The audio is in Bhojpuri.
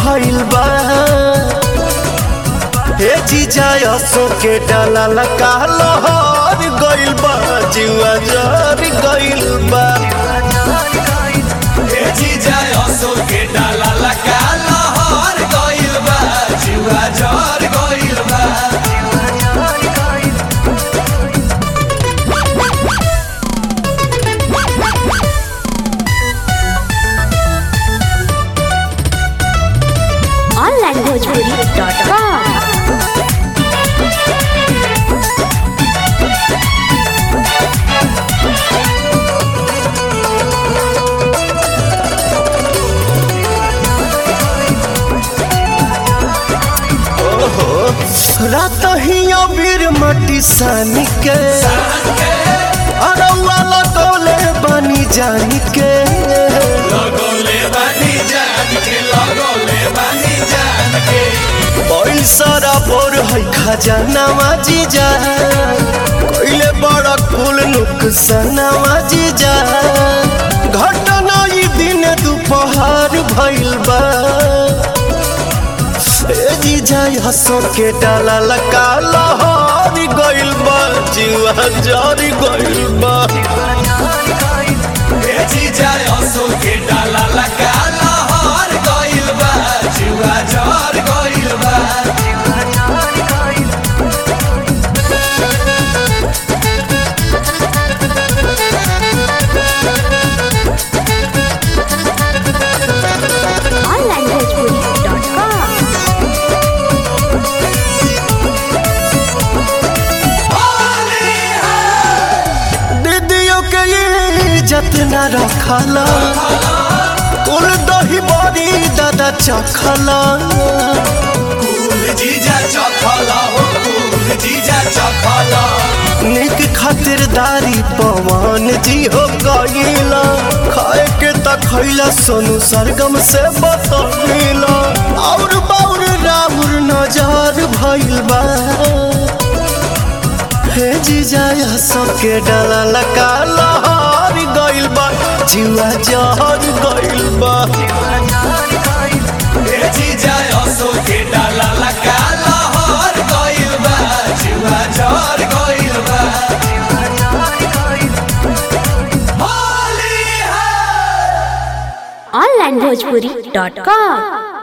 भइल बा हे जीजा असो के डाला लका लहर गइल बा जीवा जर गइल बा ए जीजा असो के डाला लगा लहर गइल बा जुआ जर गइल बा onlinebhojpuri.com रात ही अबीर मटी सानी के अरौआ लगौले बनी जानी के लगोले बानी जान के लगोले बानी जान के पैसा बोर है खजानावा जीजा कोइले बड़ा कुल नुकसानावा जीजा घटना ई दिन दोपहर भइल बा ए जीजा हंसो के डाला लका लहर गइल बा जीवा जर गइल बा ए जीजा असो के डाला लगा लहर गइल बा जुआ जर गइल बा onlinebhojpuri.com दीदियों के ये जतना रखला कुल दही बड़ी दादा चखला कुल जीजा चखला हो कुल जीजा चखला निक खातिरदारी पवन जी हो गईला खाए के त खैला सोनू सरगम से बतौला और बाउर राउर नजर भइल बा हे जीजा सबके डाला लका लहर गइल बा जीवा जहर गइल बा ए जीजा असो के डाला लगा लहर गइल बा जुआ जर गइल बा होली है onlinebhojpuri.com